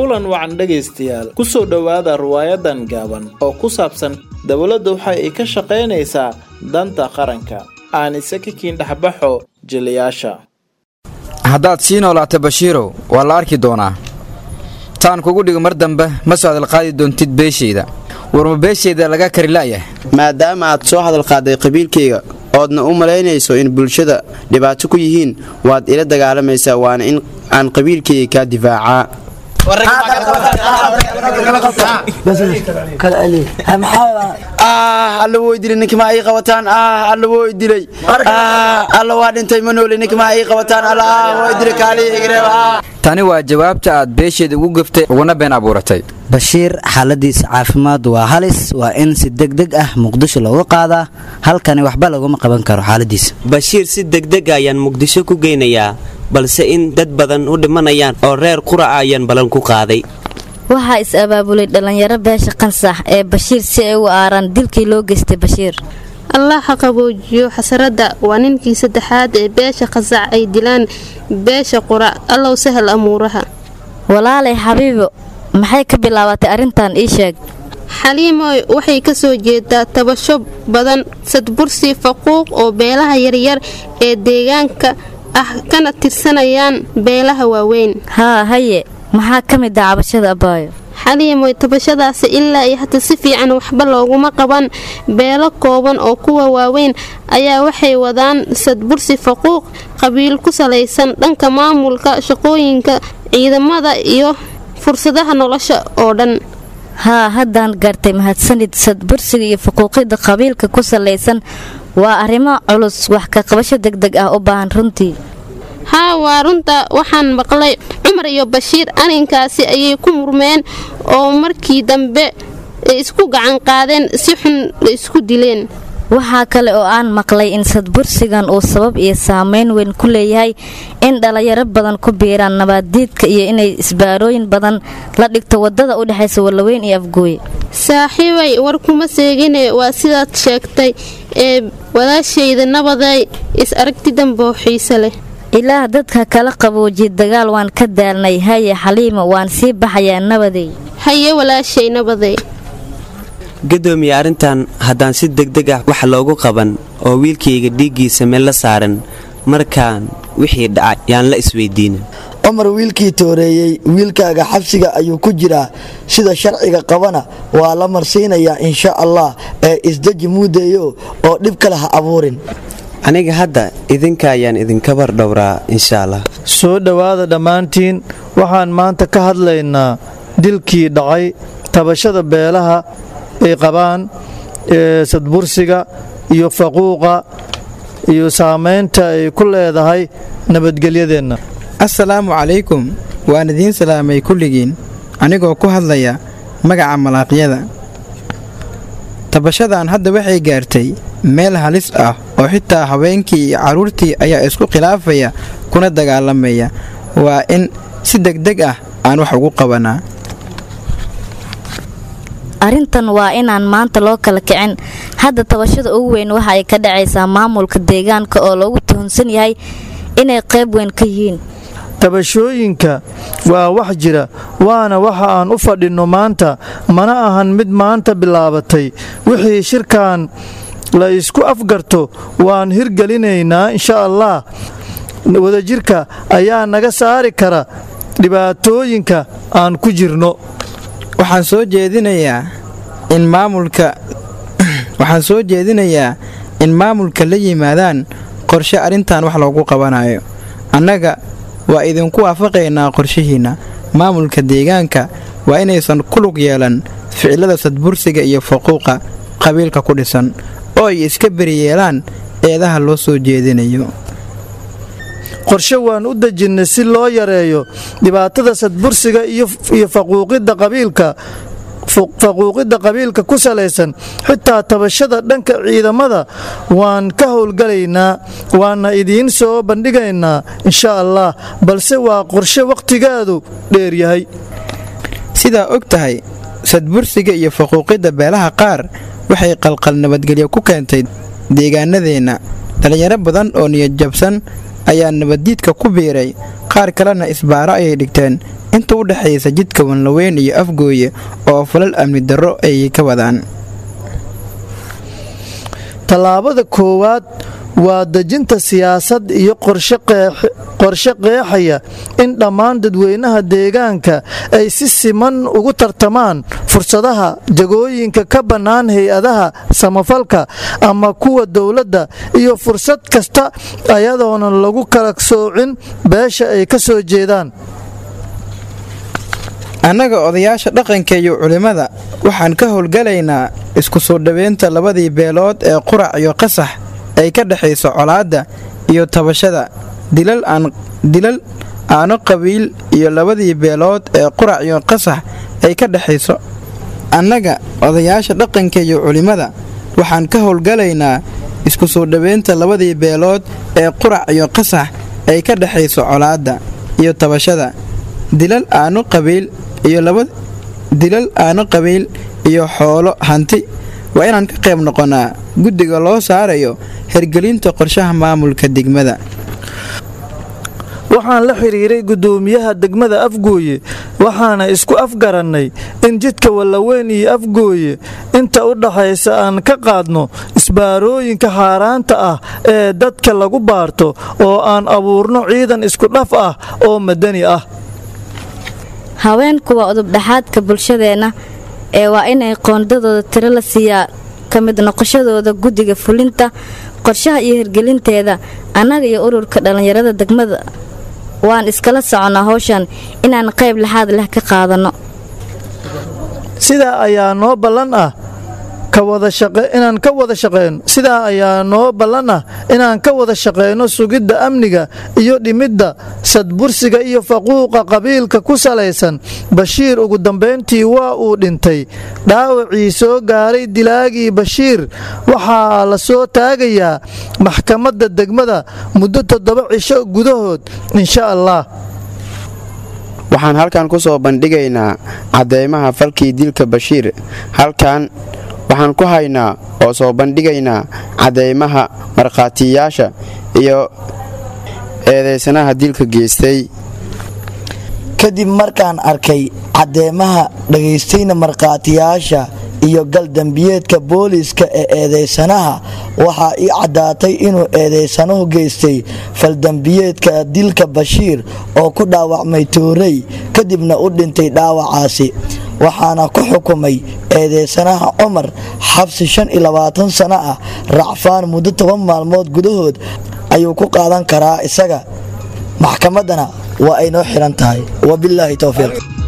kulan wacan dhegaystayaal ku soo dhowaada riwaayadan gaaban oo ku saabsan dowladda waxa ay ka shaqaynaysaa danta qaranka aan isaka kiin dhexbaxo jiliyaasha haddaad sii noolaato bashiirow waa la arki doonaa taan kugu dhigo mar dambe ma soo hadalqaadi doontid beeshayda warma beeshayda laga kari la'yah maadaama aad soo hadalqaaday qabiilkayga oodna u malaynayso in bulshada dhibaato ku yihiin waad ila dagaalamaysaa waana in aan qabiilkayga kaa difaacaa alla woo dilay ninkmaa ii qabataan alla woo dilay alla waa dhintay ma noole ninkmaa ii qabataan alla waa dilay kaaliya igreeb tani waa jawaabta aad beesheeda ugu gaftay uguna been abuuratay bashiir xaaladiisa caafimaad waa halis waa in si degdeg ah muqdisho looga qaadaa halkani waxba laguma qaban karo xaaladiisa bashiir si degdeg ayaan muqdisho ku geynayaa balse in dad badan u dhimanayaan oo reer quraca ayaan ballan ku qaaday waxaa is-abaabulay dhallinyaro beesha qansax ee bashiir si ay u aaraan dilkii loo geystay bashiir allah ha qaboojiyo xasaradda waa ninkii saddexaad ee beesha qasac ay dilaan beesha qura allow sahal amuuraha walaalay xabiibo maxay ka bilaabatay arrintan ii sheeg xaliimoy waxay ka soo jeedaa tabasho badan sadbursi faquuq oo beelaha yaryar ee deegaanka ah kana tirsanayaan beelaha waaweyn haa haye maxaa ka mid ah cabashada abbaayo xaliimoy tabashadaasi ilaa iyo hata si fiican waxba looguma qaban beelo kooban oo kuwa waaweyn ayaa waxay wadaan sadbursi faquuq qabiil ku salaysan dhanka maamulka shaqooyinka ciidamada iyo fursadaha nolosha oo dhan haa haddaan gaartay mahadsanid sadbursiga iyo faquuqidda qabiilka ku salaysan waa arrimo culus wax ka qabasho degdeg ah u baahan runtii haa waa runta waxaan maqlay cumar iyo bashiir arrinkaasi ayay ku murmeen oo markii dambe isku gacan qaadeen si xun la isku dileen waxaa kale oo aan maqlay in sadbursigan uu sabab iyo saameyn weyn ku leeyahay in dhallinyaro badan ku biiraan nabaaddiidka iyo inay isbaarooyin badan la dhigto waddada u dhexaysa wallaweyn iyo afgooye saaxiibay war kuma seegine waa sidaad sheegtay ee walaashayda nabaday is aragti damboo xiise leh ilaah dadka kala qaboojiya dagaal waan ka daalnay haye xaliima waan sii baxayaa nabadey haye walaashay nabaday gadoomiye arrintan haddaan si degdeg ah wax loogu qaban oo wiilkayga dhiiggiisa meel la saaran markaan wixii dhacay yaan la isweydiinin cumar wiilkii tooreeyey wiilkaaga xabsiga ayuu ku jiraa sida sharciga qabana waa la marsiinayaa insha allah ee isdeji muudeeyo oo dhib kale ha abuurin aniga hadda idinka ayaan idinka bardhowraa insha allah soo dhowaada dhammaantiin waxaan maanta ka hadlaynaa dilkii dhacay tabashada beelaha ay qabaan ee sadbursiga iyo faquuqa iyo saamaynta ay ku leedahay nabadgelyadeenna assalaamu calaykum waan idiin salaamay kulligiin anigoo ku hadlaya magaca malaaqyada tabashadan hadda waxay gaartay meel halis ah oo xitaa haweenkii iyo carruurtii ayaa isku khilaafaya kuna dagaalamaya waa in si degdeg ah aan wax ugu qabanaa arrintan waa inaan maanta loo kala kicin hadda tabashada ugu weyn waxa ay ka dhacaysaa maamulka deegaanka oo loogu tuhunsan yahay inay qayb weyn ka yihiin tabashooyinka waa wax jira waana waxa aan u fadhinno maanta mana ahan mid maanta bilaabatay wixii shirkan la isku afgarto waan hirgelinaynaa insha allah wadajirka ayaa naga saari kara dhibaatooyinka aan ku jirno waxaan soo jeedinayaa in maamulka waxaan soo jeedinayaa in maamulka la yimaadaan qorshe arrintan wax loogu qabanayo annaga waa idinku waafaqaynaa qorshihiinna maamulka deegaanka waa inaysan ku lug yeelan ficilada sadbursiga iyo faquuqa qabiilka ku dhisan oo ay iska beriyeelaan eedaha loo soo jeedinayo qorshe waan u dejinnay si loo yareeyo dhibaatada sadbursiga iyo faquuqidda qabiilka faquuqidda qabiilka ku salaysan xitaa tabashada dhanka ciidamada waan ka howlgalaynaa waana idiin soo bandhigaynaa insha allah balse waa qorshe wakhtigeedu dheeryahay sidaa og tahay sadbursiga iyo faquuqidda beelaha qaar waxay qalqal nabadgelyo ku keentay deegaanadeenna dhallinyaro badan oo niyad jabsan ayaa nabaddiidka ku biiray qaar kalena isbaaro ayay dhigteen inta u dhexaysa jidka wanlaweyn iyo afgooye oo falal amni darro ayay ka wadaan tallaabada koowaad waa dejinta siyaasad iyo qorshe qeexaya in dhammaan dadweynaha deegaanka ay si siman ugu tartamaan fursadaha jagooyinka ka bannaan hay-adaha samafalka ama kuwa dowladda iyo fursad kasta ayadoona lagu kala soocin beesha ay ka soo jeedaan annaga odayaasha dhaqanka iyo culimmada waxaan ka howlgalaynaa isku soo dhoweynta labadii beelood ee qurac iyo qasax ay ka dhexayso colaadda iyo tabashada dilal aano qabiil iyo labadii beelood ee qurac iyo qasax ay ka dhexayso annaga odayaasha dhaqanka iyo culimmada waxaan ka howlgalaynaa isku soo dhoweynta labadii beelood ee qurac iyo qasax ay ka dhexayso colaadda iyo tabashada dilal aano qabiil iyo dilal aano qabiil iyo xoolo hanti waa inaan ka qayb noqonnaa guddiga loo saarayo hergelinta qorshaha maamulka degmada waxaan la xidhiiray guddoomiyaha degmada afgooye waxaana isku afgarannay in jidka wallaweyn iyo afgooye inta u dhaxaysa aan ka qaadno isbaarooyinka xaaraanta ah ee dadka lagu baarto oo aan abuurno ciidan isku dhaf ah oo madani ah haweenku waa udubdhaxaadka bulshadeenna ee waa inay qoondadooda tiro la siiyaa ka mid noqoshadooda guddiga fulinta qorshaha iyo hirgelinteeda annaga iyo ururka dhallinyarada degmada waan iskala soconnaa howshan inaan qayb laxaad leh ka qaadanno sidaa ayaa noo ballan ah inaan ka wada shaqeyno sidaa ayaa noo ballan ah inaan ka wada shaqeyno sugidda amniga iyo dhimidda sadbursiga iyo faquuqa qabiilka ku salaysan bashiir ugu dambayntii waa uu dhintay dhaawacii soo gaaray dilaagii bashiir waxaa la soo taagayaa maxkamadda degmada muddo toddoba cisho gudahood insha allah waxaan halkan ku soo bandhigaynaa caddeymaha falkii dilka bashiir halkan waxaan ku haynaa oo soo bandhigaynaa caddeymaha markhaatiyaasha iyo eedaysanaha dilka geystay kadib markaan arkay caddeemaha dhagaystayna markhaatiyaasha iyo galdambiyeedka booliiska ee eedaysanaha waxaa ii caddaatay inuu eedaysanuhu geystay faldambiyeedka dilka bashiir oo ku dhaawacmay toorey kadibna u dhintay dhaawacaasi waxaana ku xukumay eedeysanaha cumar xabsi shan iyo labaatan sano ah racfaan muddo toban maalmood gudahood ayuu ku qaadan karaa isaga maxkamaddana waa ay noo xihan tahay wabilaahi towfiiq